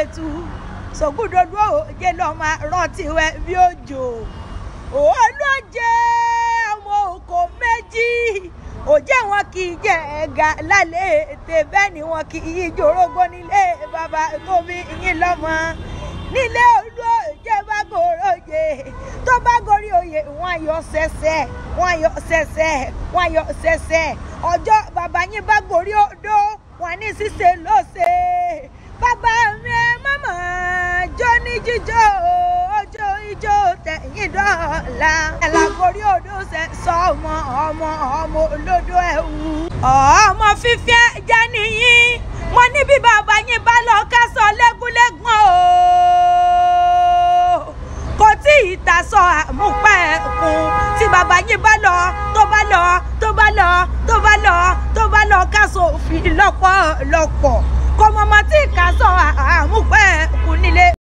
tu sògùdòdó òye lọ máa rántí wẹ bí òjò olóje ọmọ òkò méjì òjẹ́ wọn kì í jẹ ẹ̀gà lálẹ́ ètè bẹ́ẹ̀ ni wọn kì í jorógbó nílé bàbá tó bí yín lọ́mọ nílé olóje bá gòròjè tó bá gorí oyè wọn ayọ̀ ṣẹ̀ṣẹ̀ wọn ayọ̀ ṣẹ̀ṣẹ̀ wọn ayọ̀ ṣẹ̀ṣẹ̀ ọjọ́ bàbá yín bá gorí odó wọn ní ṣíṣe lóṣè bàbá mi ẹ mọ̀mọ́ jó ní jíjó ojó ijó tẹ̀yìn dọ́là ẹ̀làgórí odò ṣe sọ ọmọ ọmọ ọmọ olódò ẹ̀wù. ọmọ fífi ẹja nìyí mo ní bí bàbá yín bá lọ kásọ lẹ́gúnlẹ́gùn o kò tí ì tasọ àmúpẹ́ kún tí bàbá yín bá lọ tó bá lọ tó bá lọ tó bá lọ tó bá lọ kásọ òfin lọ́pọ̀lọpọ̀ kò mọ̀mọ́ tí kásọ